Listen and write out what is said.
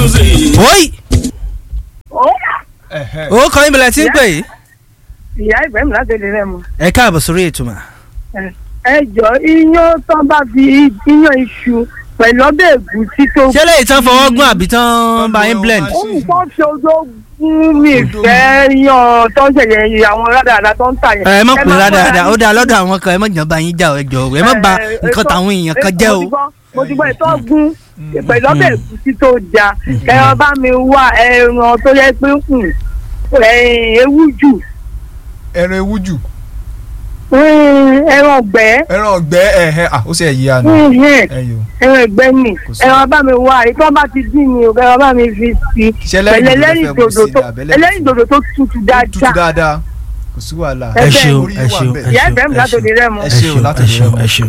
music. oyi Ẹ̀hẹ́. o kọ́ ìbílẹ̀ tí ń pè yìí. ìyá ìfẹ́ mi láti lè rẹ̀ mọ́. ẹ káàbọ̀ sórí ètò mà. ẹ jọ iyán tán bá fi iyán iṣu pẹ̀lú ọbẹ̀ ẹ̀gúsí tó ṣé lè tán fọwọ́ gún àbí tán bá yín blend. ó ń tán fi ojú gún mi fẹ́ yan tó ń ṣẹ̀yẹ̀ àwọn rádàrà tó ń tà yẹn. ẹ mọ̀ pé má rádaràda bá ó dáa lọ́dọ̀ àwọn kan ẹ mọ̀ jàn bá yín jà ẹ jọ ẹ mọ̀ bà ẹ, nǹkan ètò- táwọn èèyàn kan jẹ́ o. mo ti gbọ́- mo ti gbọ́ ìtọ́ gún pẹ̀lú ọbẹ̀ ẹ̀gúsí tó ja ẹran bá mi wá ẹran tó yẹ pé hmm, eh, ewu jù ẹran ewu jù hmm, ẹran ọ̀gbẹ́ ẹran ọ̀gbẹ́ ẹ̀hẹ́ à ó sì ẹ̀ yí àná hmm, ẹ̀yọ́ ẹran ẹgbẹ́ nì Kò sí. ẹran bá mi wá ìtọ́ bá ti dín mi ò ẹran bá mi fi sí Ṣé ẹlẹ́rìndòdò pẹ̀lú lẹ fẹ́ mú ẹlẹ́rìndòdò sí tó ni àbí ẹlẹ́rìndòdò? ẹlẹ́rìndòdò tó tutù tútù dáadáa dáadáa kò sí wàhálà ẹ ẹ bẹ́ẹ̀ ṣeun orí ẹ wà ṣeun bẹ́ẹ̀. ẹ ìyá ṣeun ìfẹ́ mi ẹ látòdì ṣeun rẹ̀ mọ́. ẹ ẹ ṣeun ṣeun láti ẹ ṣe ṣeun ọmọ. ẹ ṣeun.